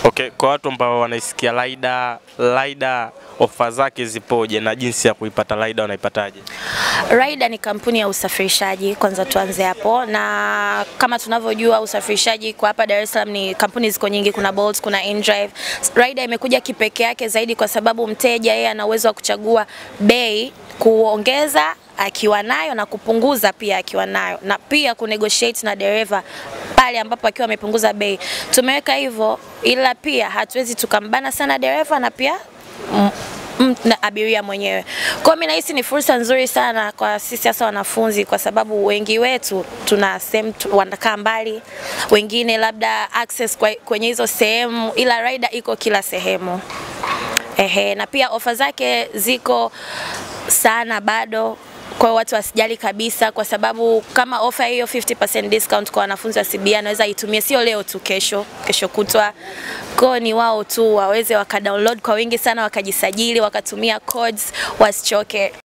Okay, kwa watu ambao wanaisikia Laida, Laida ofa zake zipoje na jinsi ya kuipata Laida wanaipataje? Raida ni kampuni ya usafirishaji, kwanza tuanze hapo, na kama tunavyojua usafirishaji kwa hapa Dar es Salaam ni kampuni ziko nyingi, kuna Bolt, kuna InDrive. Raida imekuja kipekee yake zaidi kwa sababu mteja yeye ana uwezo wa kuchagua bei, kuongeza akiwa nayo na kupunguza pia akiwa nayo, na pia kunegotiate na dereva pale ambapo akiwa amepunguza bei. Tumeweka hivyo, ila pia hatuwezi tukambana sana dereva na pia mm, mm, na abiria mwenyewe. Kwa mimi nahisi ni fursa nzuri sana kwa sisi hasa wanafunzi, kwa sababu wengi wetu tuna sehemu tu- wanakaa mbali, wengine labda access kwa- kwenye hizo sehemu, ila Raida iko kila sehemu. Ehe, na pia ofa zake ziko sana bado kwa hiyo watu wasijali kabisa, kwa sababu kama ofa hiyo 50% discount kwa wanafunzi wa CBA anaweza itumie sio leo tu, kesho, kesho kutwa. Kwa ni wao tu waweze wakadownload kwa wingi sana, wakajisajili, wakatumia codes, wasichoke.